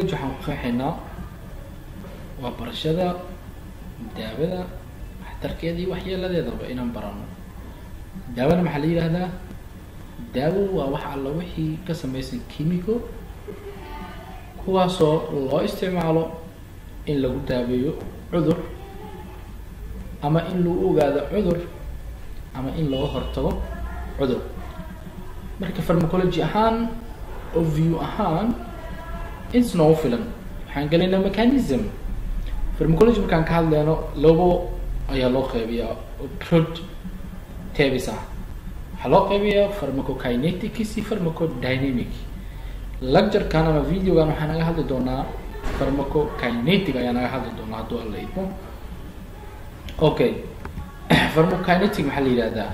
waxaan ku qeexaynaa waa barashada daawada waxtarkeeda iyo waxyeeladeedaba inaan barano daawada maxaa la yidhaahdaa daawo waa wax alla wixii ka samaysan chemico kuwaasoo loo isticmaalo in lagu daaweeyo cudur ama in lagu ogaado cudur ama in laga hortago cudur marka pharmacology ahaan oo view ahaan ins noogu filan waxaan gelaynaa mechanism pharmacology markaan ka hadleyno labo ayaa loo qeybiyaa oo prod tabis ah waxaa loo qeybiyaa pharmacokinetics iyo pharmacodynamic lecturekan ama videogan waxaa naga hadli doonaa pharmacokinetic ayaa naga hadli doonaa hadduu alla idmo okay pharmacokinetic maxaa la yihahdaa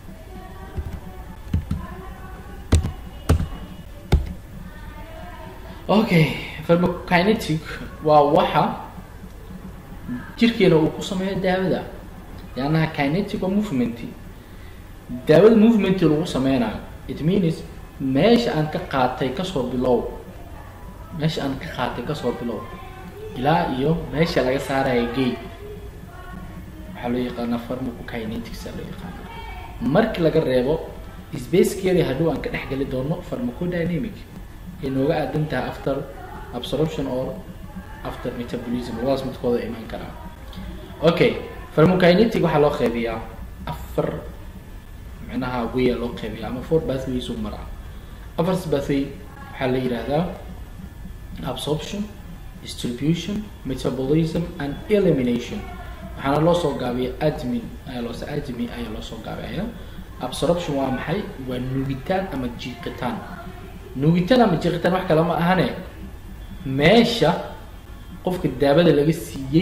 okay pharmacokinetic waa waxa jirkeena uu ku sameeyo daawada leannaha kinetic waa movement daawada movement lagu sameynayo it means meesha aan ka qaatay kasoo bilow meesha aan ka qaatay kasoo bilow ilaa iyo meesha laga saaraya gate waxaa loo yaqaanaa pharmacokinetics aa loo yaqaana markii laga reebo spacekeeda hadhow aan ka dhex geli doono pharmacodynamic ay nooga aadan tahay after absorption or after metabolism labadaas midkooda imaan karaa okay pharmacokinetic waxaa loo qeybiyaa afar micnaha way loo qeybiya ama four bathways u maraa afartas bathway waxaa la yihahdaa absorption distribution metabolism and elimination waxaana loo soo gaabiya admin ayaa loo admin ayaa loo soo gaabaya absorption waa maxay waa nuugitaan ama jiiqitaan nuugitaan ama jiiqitaan wax kale ma ahane meesha qofka daawada laga siiyey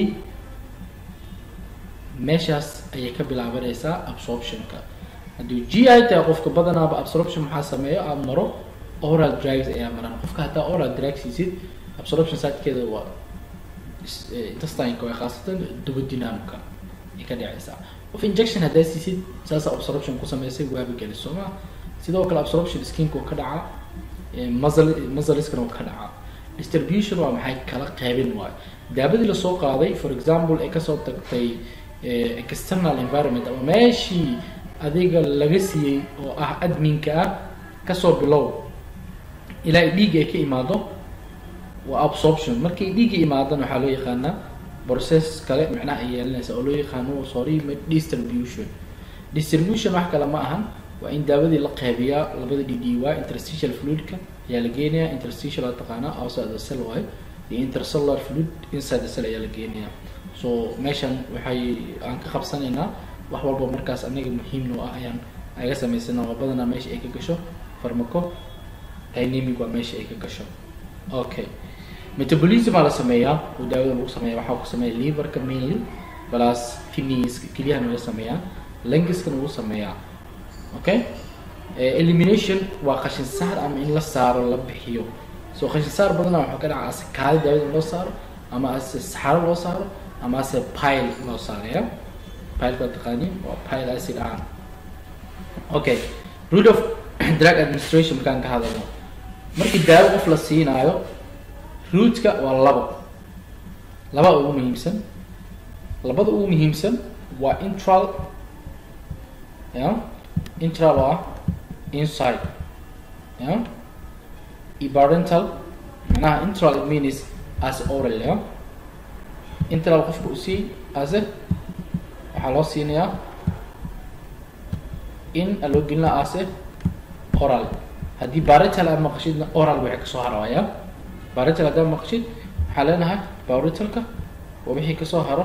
meeshaas ayay ka bilaabanaysaa absorptionka hadduu g i tahay qofka badanaaba absorption maxaa sameeyo aada maro oral drugs ayaa maran qofka haddaa oral drug siisid absorption saadkeeda waa intestineka waa khaasatan duvodynamka ay ka dhacaysaa qof injection haddaa siisid saasa absorption ku sameysay waaba geli soo ma sidoo kale absorption skinka ka dhaca muscle muscleskana ka dhaca distribution waa maxay kala qaybin waayo daabadii lasoo qaaday for example ay kasoo tagtay external environment ama meeshii adiga laga siiyey oo ah adminka ah kasoo bilow ilaa ay dhiigga ay ka imaado waa absorption markay dhiigga imaadana waxaa loo yaqaanaa process kale macnaha ay yeelanaysa oo loo yaqaano sorry distribution distribution wax kale ma ahan waa in daawadii la qeybiyaa labada d d y interstitial fluidka ayaa la geenayaa interstitial aa taqaanaa outside the cell waayo iyo intercellular fluid inside the cell ayaa la geenayaa so meeshan waxay aan ka qabsanaynaa wax walba markaas anaga muhiimno ah ayaan aga samaysana waa badanaa meesha ay ka gasho pharmaco dynamic waa meesha ay ka gasho okay metabolism aa la sameeyaa oo daawada lagu sameeya waxaa ku sameeya liverka mainly plus kidneys kelyahan laga sameeyaa langiskana lagu sameeyaa okay elimination waa qashin saar ama in la saaro la bixiyo so qashin saar badanaa waxaa ka dhaca ase kaadi daawada in loo saaro ama ase saxaro loo saaro ama ase pile loo saaraya pileka waa taqaaniin waa pile acid ahaan okay root of drug administration markaan ka hadalno markii daawo qof la siinaayo rootka waa labo laba ugu muhiimsan labada ugu muhiimsan waa intral ya intral oo ah inside ya iyo parental macnaha intral it means as oral ya intral qofka usii ase waxaa loo siinayaa in a loo gelinaa ase oral haddii baretal aad maqashidna oral waxay kasoo harawaya baretal haddaad maqashid waxaa leenahay baretalka waa wixii kasoo haro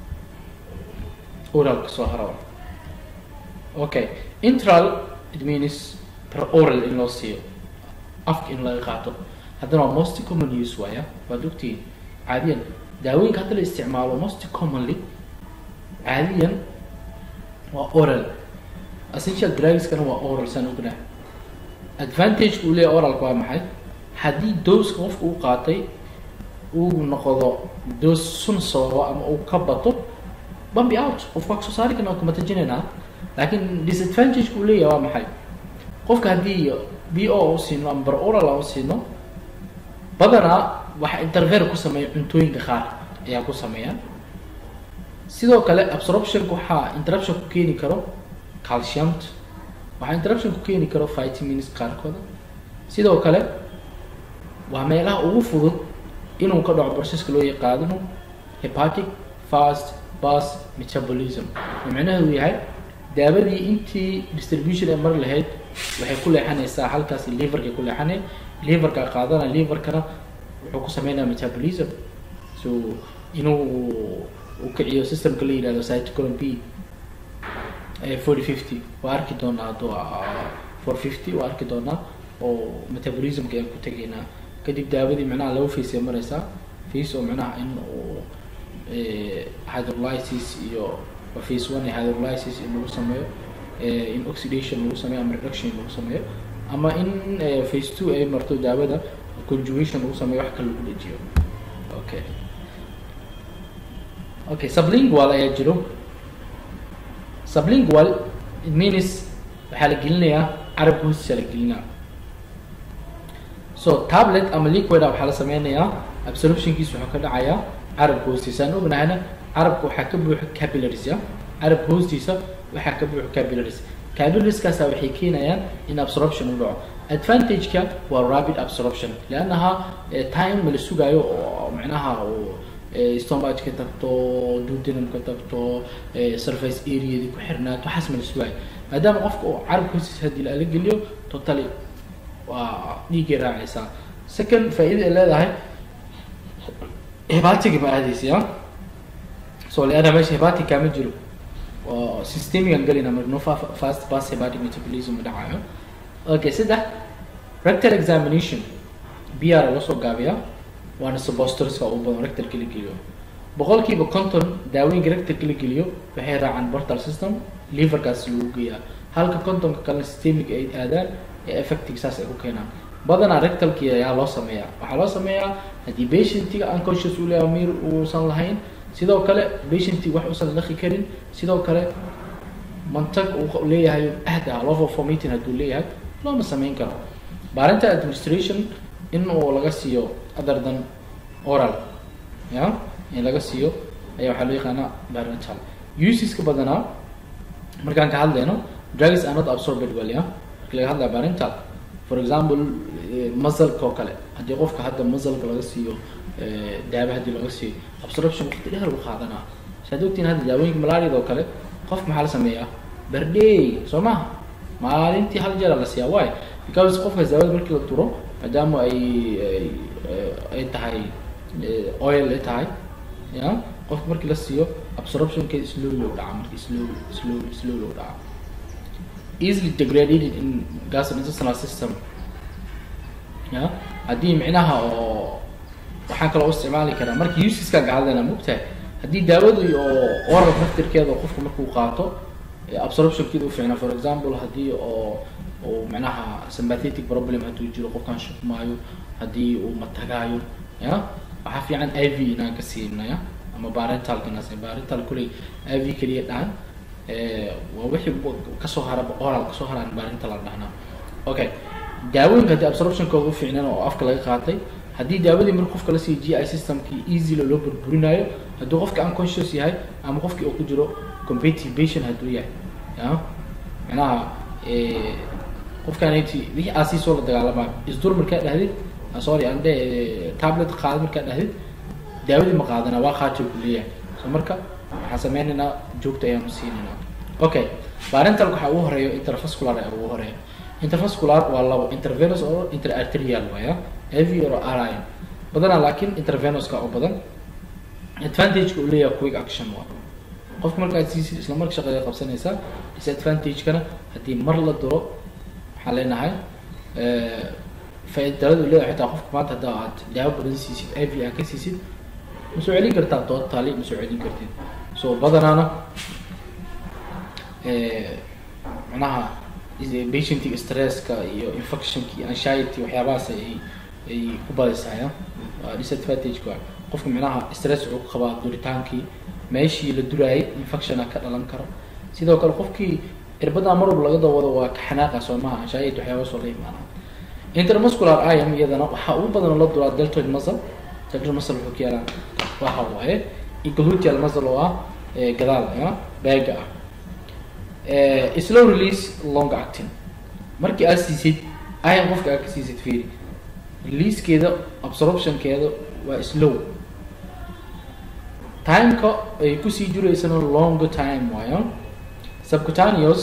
oral kasoo harawa okay intral it means per oral in loo siiyo afka in laga qaato haddana waa most common use waaya waad ogtihiin caadiyan daawooyinka hadda la isticmaalo most commonly caadiyan waa oral essential drugskana waa oral saan ognahay advantage uu leeyahy oralka waa maxay haddii dooska qofka uu qaatay uu noqdo doos sun sababo ama uu ka bato bambi out qofka waa kasoo saari karna waa kumatajinaynaa laakiin disadvantage uu leeyahay waa maxay qofka haddii b o u siino ama bar oral aan u siino badanaa waxa interfere ku sameeya cuntooyinka qaar ayaa ku sameeyaan sidoo kale absorptionka waxaa interruption ku keeni karo calciumt waxaa interruption ku keeni karo vitamins qaarkooda sidoo kale waa meelaha ugu fudud inuu ka dhaco processka loo yaqaano hepatic fast bus metabolism oo micnaheedu yahay daabadii intii distribution ee mari lahayd waxay ku leexanaysaa halkaasi liverkay ku leexanay liverka qaadana liverkana wuxuu ku sameynaya metabolism so inuu uu kiciyo systemka la yihahdo cytochrome b forty fifty waa arki doonaa hadduu four fifty waa arki doonaa oo metabolismka ayaan ku tegaynaa kadib daabadii micnaha laba face ay mareysaa face oo micnaha in uu hydrolysis iyo face one hydrolysis in lagu sameeyo in oxidation lagu sameeyo ama reduction lagu sameeyo ama in face two ay marto daawada conjugation lagu sameeyo wax kale lagu dejiyo okay okay sublingual ayaa jiro sublingual it means waxaa la gelinayaa carabka hoostiisa la gelinaa so tablet ama liquida waxaa la sameynayaa absorptionkiisa wuxuu ka dhacayaa carabka hoostiisa aan ognahayna carabka waxaa ka buuxa capillaries ya carabka hoostiisa waxaa ka buuxa capillaries capillarieskaasaa waxay keenayaan in absorption u dhaco advantage-ka waa rapid absorption leannaha time ma la sugaayo oo macnaha stomach ka tagto duodenum ka tagto surface areadii ku xirnaato waxaas ma la sugaayo maadaama qofka uu carabka hoostiisa haddii la geliyo totally waa dhiiggay raacaysaa second faa-ida ay leedahay hebatiga ma aadaysa ya so leanna meesha hebatica ma jiro oo systemigan gelina mar no fast pass hepatic metabolism dhacayo okay saddex rectal examination b r la soo gaabiyaa waana suppositoreska u badan rectalka la geliyo boqolkiiba conton daawooyinka rectalka la geliyo waxay raacaan portal system liverkaas lagu geeyaa halka contonka kalena systemic ay aadaan ee effectig saas ay ku keenaan badanaa rectalki ayaa loo sameeyaa waxaa loo sameeyaa haddii patientiga unconscious uu leeyahay mir uusan lahayn sidoo kale patientiga wax uusan laqi karin sidoo kale mantag uu leeyahay ahda love formating hadduu leeyahay looma sameyn karo baarinta administration in uu laga siiyo other than oral ya in laga siiyo ayaa waxaa loo yaqaanaa barintal useska badanaa markaan ka hadlayno drugs are not absorbed well ya marki laga hadlaya barintal for example muzzleka oo kale haddii qofka hadda muzzleka laga siiyo daaba haddii laga siiyo absorption waqti dheer u qaadanaa saad ogtiin hadda daawooyinka malariada oo kale qof maxaa la sameeyaa berdey soo maha maalintii hal jeera la siiyaa why because qofkaas daawada markii la duro maadaama ay ay tahay oil ay tahay ya qofka markii la siiyo absorptionkeeda slowly u dhaca markii slowly slowly slowly u dhaca easily degraded in gastrointestinal system ya haddii micnaha oo waxaan kaloo u isticmaali karaa markii usiskaan ka hadlayna mogtahay haddii daawadii oo oral naftirkeeda qofka markuu qaato absorptionkeeda u fiicnaa for example haddii oo uu micnaha sympathetic problem hadduu jiro qofkaan shukmaayo haddii uu matagaayo ya waxaa fiican i v inaan ka siinaya ama barentalka inaas barental kuley i v keliya dhahan waa wixii kasoo hara oral kasoo haraan barental aan dhahnaa okay daawooyinka haddii absorptionkooda u fiicnaan oo afka laga qaatay haddii daawadii marka qofka la siiyo g i systemkii easyla loo burburinayo hadduu qofka unconscious yahay ama qofkii uu ku jiro competitive patient hadduu yahay ya macnaha qofkaanti wixii aa sii soo la dagaalamaa isdur markaa dhahdid sorry aan dhe tablet qaada markaa dhahdid daawadii ma qaadana waa qaatay ku leeyahay so marka waxaan sameynaynaa joogta ayaanu siinaynaa okay barental waxaa ugu horeeyo intervascular ayaa ugu horeeya intervascular waa labo intervenous oo interarterial waaya av or ri badanaa laakiin intervenuska oo badan advantageka uu leeyahay quick action waa qofka markaad siisid isla marka shaqada qabsanaysaa disadvantage-kana haddii mar la duro waxaan leenahay faaidalada uu leeyahay xitaa qofka maanta hadda aad daawo badan siisid i v aad ka siisid ma soo celin kartaa totally ma soo celin kartid so badanaana macnaha patientiga stresska iyo infectionka iyo anxiety waxyaabahaas ay ay ku badaysaaya waa disadvantage-ka waa qofka micnaha stress wuxuu ku qabaa duritaankii meeshii la duraayay infectiona ka dhalan karo sidoo kale qofkii irbadaa mar walba laga dawado waa ka xanaaqa soo maha anxiety waxyaabahaas oo la imaana intermuscular iam iyadana waxaa ugu badan la duraa deltoid muscle sacral muscle wuxuu ka yaalaa waxa waaye gluteal muscle oo ah gadaal ah beega ah slow release long acting markii aad siisid ayan qofka aad ka siisid fiiri releasekeeda absorptionkeeda waa slow timeka ay kusii jiraysana longer time waayo subcutaneous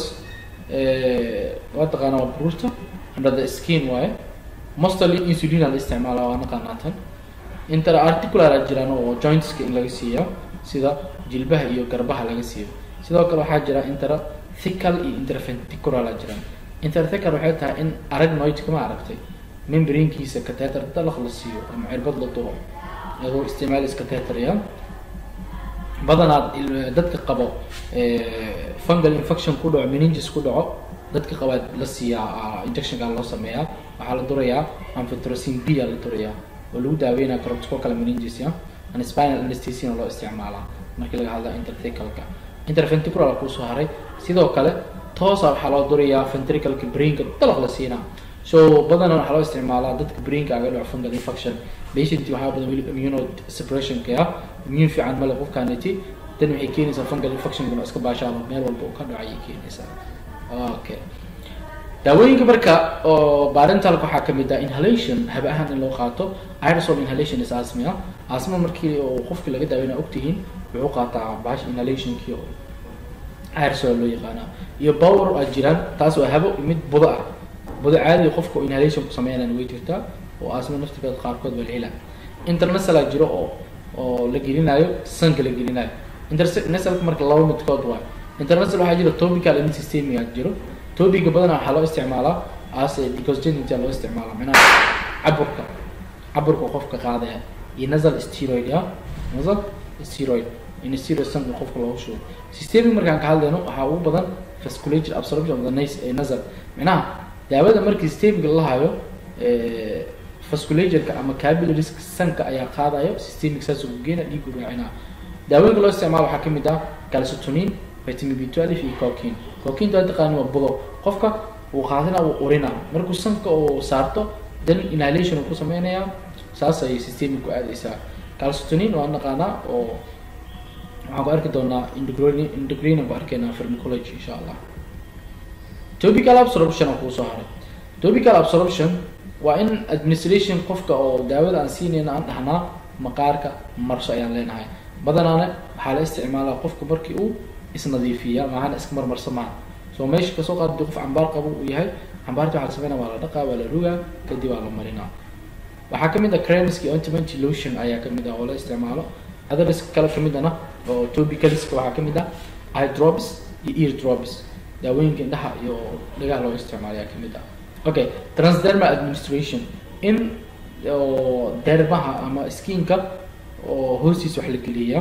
waa taqaana waa baruurta under the skin waaye mostly insulin la isticmaala waa naqaanaa tan interarticular a jiraan oo jointska in laga siiyo sida jilbaha iyo garbaha laga siiyo sidoo kale waxaa jira interthical iyo interventricular a jiraan interthical waxay tahay in aragnoidka ma aragtay membrankiisa catheter dalaq la siiyo ama cirbad la duro iyadoo isticmaalis catheterya badanaa dadka qabo fungal infection ku dhaco meninges ku dhaco dadka qabaa la siiyaa injectionka loo sameeyaa waxaa la durayaa amphotericin b a la durayaa oo lagu daaweynaya corticocal meninges ya and spinal anesthesia loo isticmaalaa markii laga hadla interthicalka interventricular kusoo haray sidoo kale toosa waxaa loo durayaa ventricalka brainka dalaq la siinaa so badanaa waxaa loo isticmaalaa dadka brainka aga dhaco fungal infection patient waxaa badan weli immuno suppressionka ah immune fiican male qofkaaniti dan waxay keenaysaa fungal infection kuna iska baashaalo meel walba uu ka dhaco ayay keenaysaa okay daawooyinka marka oo barentalka waxaa kamid ah inhalation habe ahaan in loo qaato aerosol inhalation is asma ah asma markii oo qofkii laga daaweyna ogtihiin wuxuu qaataa bahash inhalationkii oo aerosol loo yaqaana iyo power a jiraan taas waa habo mid budo ah budo caadiga qofka oo inhalation ku sameynaan way jirtaa oo asma naftigeeda qaarkood baa la helaa internasala jiro oo oo la gelinayo sanka la gelinayo internasalka marka laba midkood waa internasal waxaa jira topical and systemic jiro topiga badanaa waxaa loo isticmaalaa as decongestant loo isticmaalaa macnaha caburka caburka qofka qaadaya iyo nasal steroid ah nasal steroid in steroid sanka qofka loogu shubo systemic markaan ka hadlayno waxaa ugu badan vasculature absorption of the nas nasal macnaha daawada markii systemic la hayo vasculatureka ama capillaries sanka ayaa qaadayo systemic saas ugu geena dhiigu raacinaa daawooyinka loo isticmaalo waxaa kamid ah calcitonin vitamin b twelve iyo cocaine cocaine waa taqaani waa budo qofka uu qaadina uu urina markuu sanka uu saarto then inhalation uu ku sameynayaa saas ayay systemic ku aadaysaa calcitonin waa naqaanaa oo waxaan ku arki doonaa endocrine endocrine ku arkeynaa pharmacology insha allah topical absorption oo kuusoo haray topical absorption waa in administration qofka oo daawada aan siinayna aan dhahnaa maqaarka marso ayaan leenahay badanaana waxaa la isticmaalaa qofka markii uu isnadiifiya maahana iska marmarsa maaha soo meesha kasoo qaad hadii qof cambaar qabo uu yahay cambaarta waxaa la sameynaa waa la dhaqaa waa la rugaa kadib waa la marinaa waxaa kamid ah cremeski ointment lotion ayaa kamid ah oo la isticmaalo others kale kamid ana oo topicalska waxaa kamid ah eye drops iyo ear drops daawooyinka indhaha iyo dhagaha loo isticmaalo ayaa kamid ah okay transdermal administration in oo dermaha ama skinka oo hoostiisa wax la geliya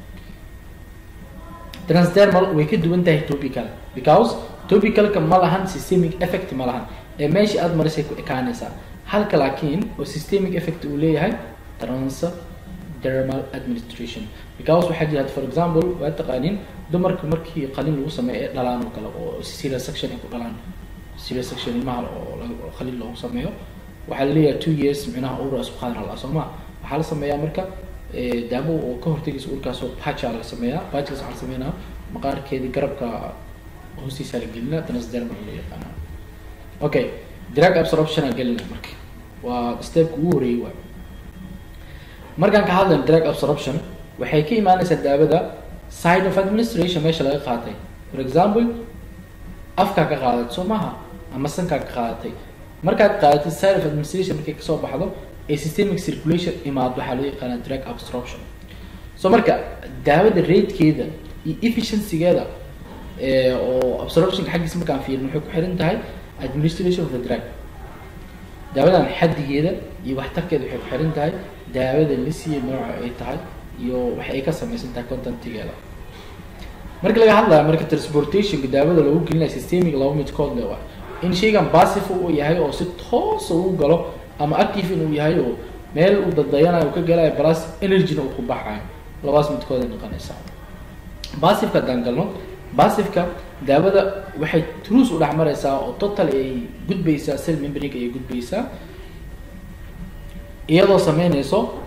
transdermal way ka duwan tahay topical because topicalka ma lahan systemic effect ma lahan ee meesha aada marisay ku ekaanaysaa halka laakiin oo systemic effect uu leeyahay transdermal administration because waxaa jira for example waa taqaanin dumarka markii qalin lagu sameeyo ee dhalaan oo kale oo serial section ay ku dhalaan serial section ilmaha oo qalin loogu sameeyo waxaa laleeyahay two years micnaha ura isku qaadan halaa soo ma waxaa la sameeyaa marka daawo oo ka hortagaysa urkaasoo baja la sameeyaa bajkaas waxaa la sameynaa maqaarkeedii garabka hoostiisa la gelina transdermal loo yaqaana okay drug absorption aan gelina marka waa stepka ugu horeeyay waay markaan ka hadlayno drug absorption waxay ka imaanaysaa daawada side of administration meesha laga qaatay for example afkaa ka qaadat soo maha ama sankaa ka qaadatay markaad qaadatay side of administration markay kasoo baxdo ee systemic circulation imaado waxaa loo yaqaanaa drug absorption so marka daawada ratekeeda iyo efficiencygeeda oo absorptionka xaggiisa markaan fiirin waxay ku xiran tahay administration of the drug daawadan xaddigeeda iyo waxtarkeeda waxay ku xiran tahay daawada la siiya nooca ay tahay iyo waxa ay ka samaysan tahay contentigeeda marka laga hadlayo marka transportationka daawada lagu gelinayo systemic laba midkood le waa in shaygan passive uu yahay oo si toosa uu galo ama active inuu yahay oo meel uu dadayanayo uu ka galayo plus energyna uu ku baxayo labaas midkood ay noqonaysaa passiveka haddaan galno passiveka daawada waxay truus u dhex maraysaa oo total ay gudbaysaa cell membrane ayay gudbaysaa iyadoo sameynayso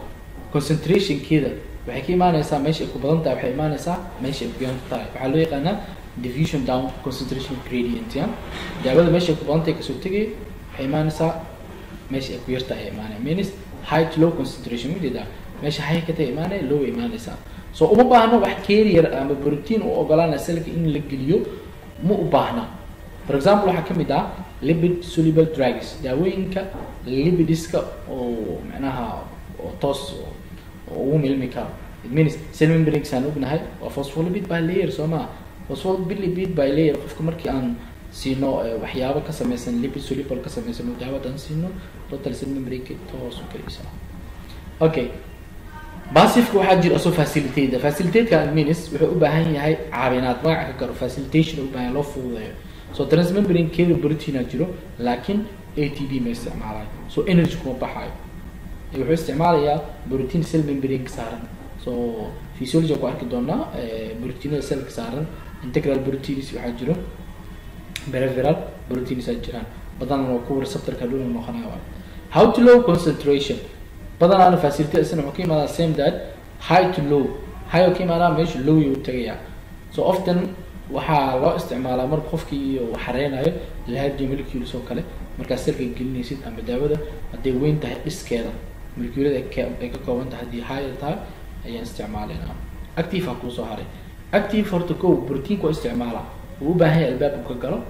concentrationkeeda waxay ka imaanaysaa meesha ay ku badan tahay waxay imaanaysaa meesha ay ku yar tahay waxaa loo yaqaanaa diffusion down concentration gradient ya daawada meesha ay ku badan tahay kasoo tegay waxay imaanaysaa meesha ay ku yar tahay ay imaanaya means high to low concentration ujeedaa meesha high ka tahay imaanaya low ay imaanaysaa so uma baahno wax carrier ama protein u ogolaanaya selka in la geliyo ma u baahna for example waxaa kamid ah lipid soluble drugs daawooyinka lipidiska oo macnaha oo toos oo ugu milmi karo it means cell membranes aan ognahay waa phospholipid by layer soo maa phospholipid by layer qofka markii aan siino waxyaabo ka sameysan lipid soluble ka sameysan daawo haddaan siino total cell membrane toos u gelaysa okay basifka waxaa jira asoo facilitate facilitateka means wuxuu u baahan yahay caawinaad magaca ka garo facilitation u baahan loo fududeeyo so transmembrane keeda proteina jiro laakiin a t b ma isticmaalayo so energy kuma baxayo wuxuu isticmaalayaa protein cell membrane ka saaran so physiology ku arki doonaa proteinada cellka saaran integral proteins waxaa jiro peripheral proteins aa jiraan badanaa waa kuwa receptorka dhul noqonaya how to low concentration badanaana facility isna wuxuu ka imaadaa same that high to low high oo ka imaadaa meesha low yuu tagayaa so often waxaa loo isticmaalaa marka qofkii uu xareynayo lahaji molecules oo kale markaad selka gelinaysid ama daawada hadday weyn tahay dhiskeeda moleculada ay ka kooban tahay haddii high tahay ayaan isticmaalaynaa active ha kuusoo haray active horta ko proteinka waa isticmaala wuu u baahan yahay albaab uu ka galo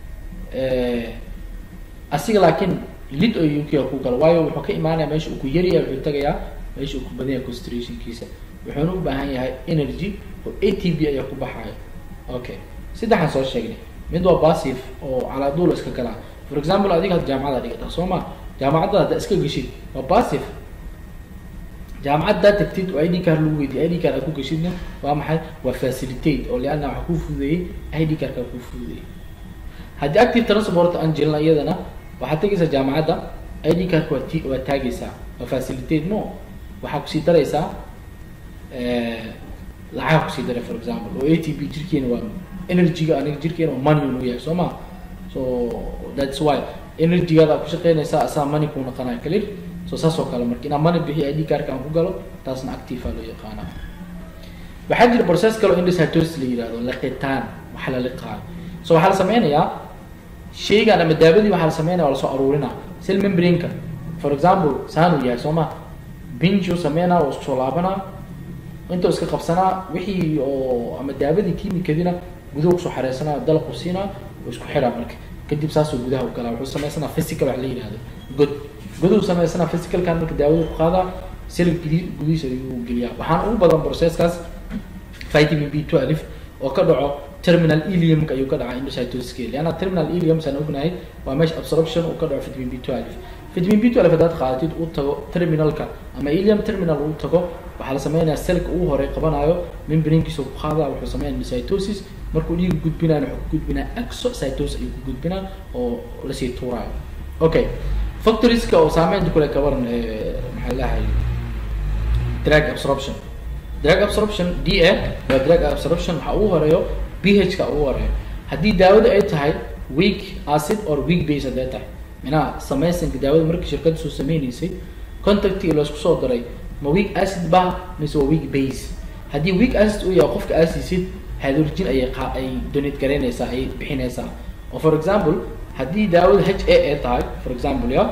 asiga laakiin lid oo uk ku galo waayo wuxuu ka imaanaya meesha uu ku yaryahay wuxuu tagayaa meesha uu ku badan yahay concentrationkiisa wuxuuna u baahan yahay energy oo a t b ayaa ku baxaya okay saddexaan soo sheegnay mid waa passive oo calaaduul iska galaa for example adiga had jaamacada dhigata soo ma jaamacadda hadda iska geshid waa passive jaamacad daa tagtid oo id card lagu weydiye id card aad ku geshidna waa maxay waa facilitate oo lianna waxa kuu fududeeyey id cardka kuu fududeeyey haddii active transport aan jirin iyadana waxaad tegaysaa jaamacadda id cardka waa t waa taagaysaa waa facilitate mo waxaa kusii daraysaa lacag kusii daray for example oo a t b jirkeena waa energyga aniga jirkeena oo money unu yahay soo ma so that's why energygaada ku shaqeynaysaa asaa money kuu naqanaya clear so saas oo kale marka inaa money bixiyo id cardka aan ku galo taasna active aa loo yaqaanaa waxaa jira process kale oo indositosis la yihahdo liqitaan waxa la liqaayo so waxaa la sameynayaa shaygan ama daabadii waxaa la sameynaya waa lasoo aruurinaa cell membraneka for example saanuu yahay soo ma binjuu sameynaa waa isku soo laabanaa inta iska qabsanaa wixii oo ama daabadii kiimikadina gudaha kusoo xareysanaa dalaqu siinaa oo isku xiraa marka kadib saasuu gudaha u galaa wuxuu sameysanaa physical wax la yihahdo god goduu sameysanaa physicalkan marka daawada ku qaadaa sel gudi gudihiisa ayuu geliyaa waxaan ugu badan processkaas vitamin b twelve oo ka dhaco terminal iliumka ayuu ka dhacaa endocytosiska leanna terminal ilium saan ognahay waa meesha absorption uu ka dhaco vitamin b twelve vitamin b twelve haddaad qaadatid uu tago terminalka ama ilium terminal uu tago waxaa la sameynayaa selka ugu horey qabanayo membrankiisa ku qaadaa wuxuu sameynaya endocytosis markuu dhiiga gudbinayo wuxuu ku gudbinaa exocytosis ayuu ku gudbinaa oo lasii tuuraayo okay factorieska oo saameynta kule ka waran maxaa lahay drug absorption drug absorption d a waa drug absorption waxaa ugu horeeyo ph ka ugu horeeyo haddii daawada ay tahay weak acid or weak base hadday tahay minaha sameysanka daawada markii shirkadda soo sameynaysay contactii laisku soo daray ma weak acid ba mise waa weak base haddii weak acid uu yahay qofka aad siisid hydrogen ayay qa ay donate garaynaysaa ay bixinaysaa oo for example haddii daawada h a ay tahay for example ya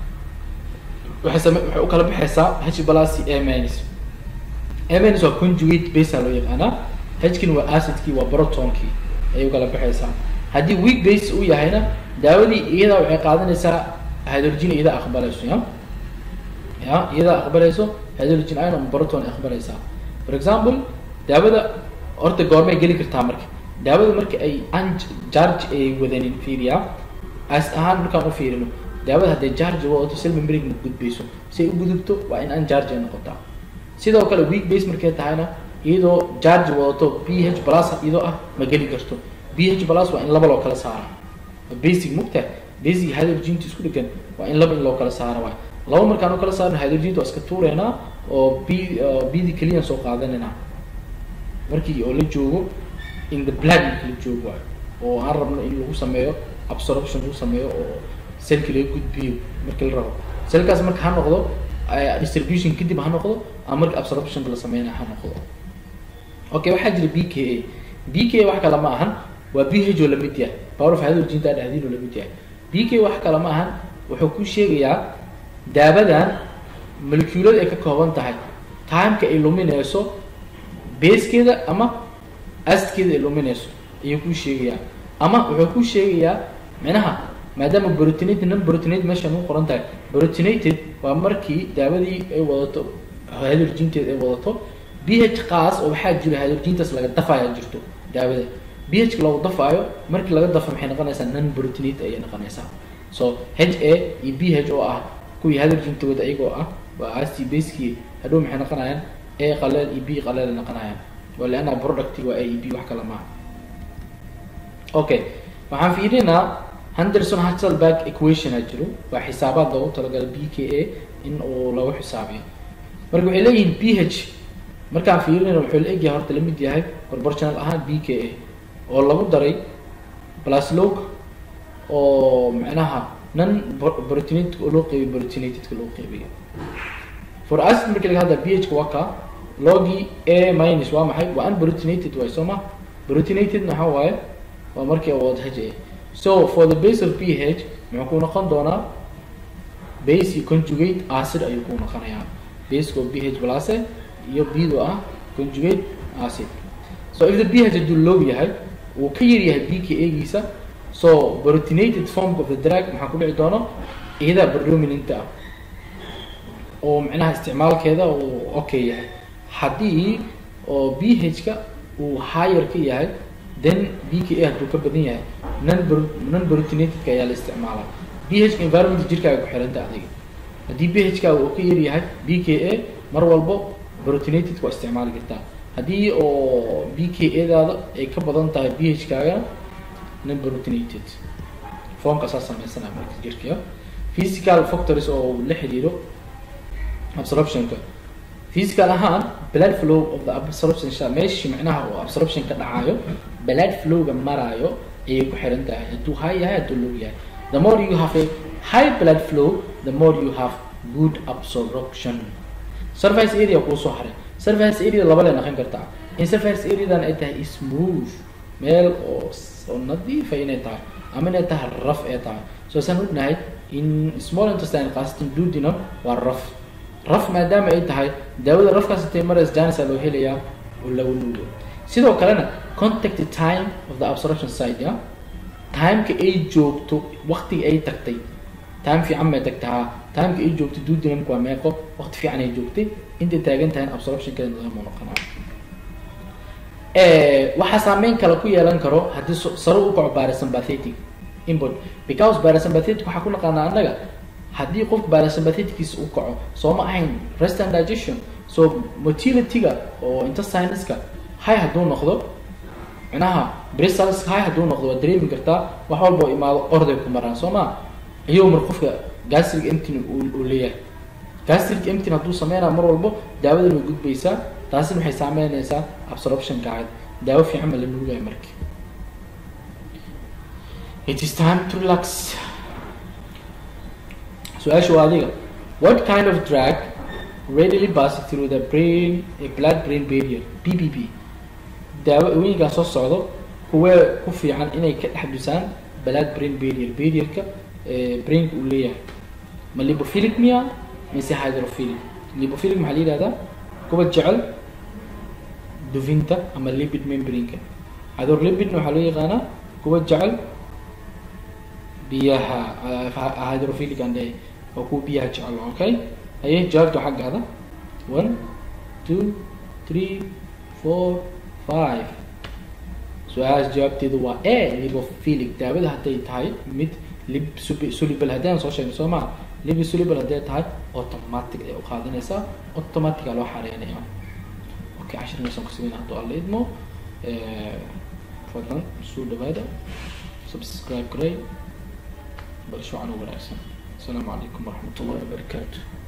waxay same waxay u kala baxaysaa h plus a minus a minus waa conjugate base loo yaqaanaa hkin waa acidkii waa protonkii ayay u kala baxaysaa haddii weak base uu yahayna daawadii iyadaa waxay qaadanaysaa hydrogen iyadaa aqbalayso ya ya iyadaa aqbalayso hydrogen ion ama proton ay aqbalaysaa for example daawada horta goormay geli kartaa marka daawada marka ay an charge ay wadanin fiiriya as ahaan markaan u fiirino daawada hadday charge wadato cell membrane ma gudbayso si ay u gudubto waa in an charge ay noqotaa sidoo kale weak base markay tahayna iyadoo charge wadato p h plus iyadoo ah ma geli karto p h plus waa in laba loo kala saara basic mugta basic hydrogenta isku dhegan waa in laba in loo kala saara waay laba markaan u kala saarno hydrogenta waa iska tuureynaa oo b bdi keliyan soo qaadanaynaa markii oo la joogo in the blood marki la joogo waay oo aan rabno in lagu sameeyo absorption lagu sameeyo oo selki laga gudbiyo marki la rabo selkaas marka ha noqdo distribution kadib ha noqdo ama marka absorptionka la sameynayo ha noqdo okay waxaa jira b k a b k a wax kale ma ahan waa b h oo lamid yahay power of hydrogenta dhexdiin oo lamid yahay b k wax kale ma ahan wuxuu ku sheegayaa daabadan molecuulada ay ka kooban tahay timeka ay luminayso basekeeda ama acidkeeda ay luminayso ayuu kuu sheegayaa ama wuxuu ku sheegayaa micnaha maadaama brotinated non brotinated meeshan u qoran tahay brotinated waa markii daabadii ay wadato hydrogenteed ay wadato b h qaas oo waxaa jira hydrogentas laga dafaya jirto daawada b h lagu dafaayo markii laga dafo maxay noqonaysaa non brotinate ayay noqonaysaa so h a iyo b h oo ah kuwii hydrogentooda iyagoo ah waa ast baskii hadhow maxay noqonayaan a qaleel iyo b qaleel ay noqonayaan oo leanna product waa a iyo b wax kale maaha okay waxaan fiirinaa henderson hasselberg equation ha jiro waa xisaabaad loogu talagalay b k a in uu lagu xisaabiyo marka waxay leeyihiin b h markaan fiirinayna wuxuu la egyahay horta lamid yahay proportional ahaan b k a oo lagu daray blaslog oo macnaha non brotinated oo loo qeybiy brotinatedka loo qeybiyo for acid markii laga hadla b h ka waa ka logi a minus waa maxay waa unbrotinated waay soo ma brotinated maxaa waaye waa markii awood h a so for the base of b h muxuu ku noqon doonaa base conjugate acid ayuu ku noqonayaa baseko b h blase iyo bdo ah conjugate acid so if the b h hadduu low yahay uu ka yar yahay b k a giisa so brotinated form of the drug maxaa ku dhici doono iyada predominanta ah oo micnaha isticmaalkeeda uu okay yahay haddii oo b h ka uu higher ka yahay then b k a hadduu ka badan yahay non non brotinatedka ayaa la isticmaalaa b h ka environment jirkaaga ku xiranta adiga haddii b h kaaga uu ka yar yahay b k a mar walbo brotinated waa isticmaali kartaa haddii oo b k a daada ay ka badan tahay b h kaagana non brotinated formkaasaa sameysanaya marka jirka physical factors oo la xiriiro absorptionka physical ahaan blood flow of the absorption meeshii macnaha oo absorption ka dhacayo blood flowga maraayo ayay ku xiran tahay hadduu high yahay hadduu low yahay the more you have a high blood flow the more you have good absorption surface area kuu soo haray surface area laba lay noqon kartaa in surface areadan ay tahay smooth meel oo oo nadiifa inay tahay ama inay tahay raf ay tahay so saan ognahay in small intestine khaasatan duodenum waa raf raf maadaama ay tahay daawada rafkaas intay marays janisa loo helayaa oo lagu nuugo sidoo kalena contact time of the absorption site ya timeka ay joogto waktiga ay tagtay time fiican may tagtaa timeka ay joogto duodenumka waa meeqo waqti fiican ay joogtay intay taagan tahay absorptionkeeda nidaam uu noqonaa waxaa saameyn kale ku yeelan karo haddii sare u kaco parasympathetic input because parasympathetic waxaa ku naqaanaa annaga haddii qofka parasympathetickiisa u kaco soo ma ahayn rest and digestion so motility-ga oo intestineska high hadduu noqdo micnaha bristals high hadduu noqdo waa dareemi kartaa wax walba oo imaado orday ku maraan soo ma iyagoo mar qofka gastric emptin uu leeyahay gastric emptin hadduu sameynaa mar walbo daawadan way gudbaysaa taasina waxay saameynaysaa absorptionka ahayd daawo fiican ma la nuugaya marka it is time to relax su-aasha waa adiga what kind of drug readily pass through the brain a blood brain barrier b b b daawooyinkan soo socdo kuwee ku fiican inay ka dhex dusaan blood brain barrier barrierka brainka uu leeyahay ma libophilic miya mise hydrophilic libophilic maxaa la yihahdaa kuwa jecel dufinta ama lipid membranka hydrolipidna waxaa loo yaqaanaa kuwa jecel biyaha hydrophilic aan leeyahay waa kuwa biyaha jecel okay haye jawaabta xaggaada one two three four five su-aalahaas jawaabteedu waa a libophilic daawada hadday tahay mid lib soluble haddaan soo sheegno soo maa libi soluble hadday tahay automatic ay u qaadanaysaa automatica loo xareynaya okay cashirkaasaan kusameyna hadduu alla idmo fadlan soo dhawaada subscribe garay barasho can wanaagsan asalaamu calaykum waraxmat ullahi wabarakaatu